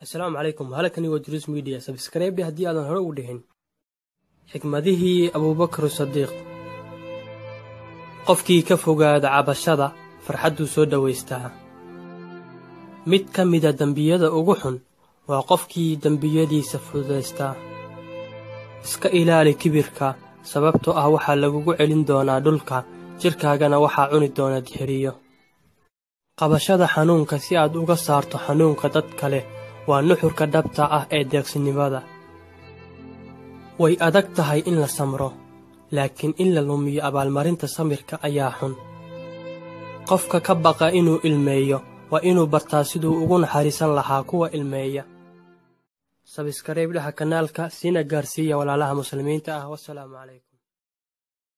assalaamu calaykum halkani waa duruus midiya sabskraybe haddii aadan hore ugu dhihin xikmadihii abuubakar sadiiq qofkii ka fogaada cabashada farxadduu soo dhowaystaa mid ka mida dembiyada ugu xun waa qofkii dembiyadiisa fududaystaa iska ilaali kibirka sababtoo ah waxaa lagugu celin doonaa dhulka jidhkaagana waxaa cuni doona dixiriyo qabashada xanuunka si aad uga saarto xanuunka dad kale waa nuxurka dhabta ah ee deeqsinimada way adag tahay in la samro laakiin in la lumiyo abaalmarinta samirka ayaa xun qofka ka baqa inuu ilmeeyo waa inuu bartaa siduu ugu naxariisan lahaa kuwa ilmeeya sabskareybdhaha kanaalka siina gaarsiiya walaalaha muslimiinta ah wasalaamu calaykum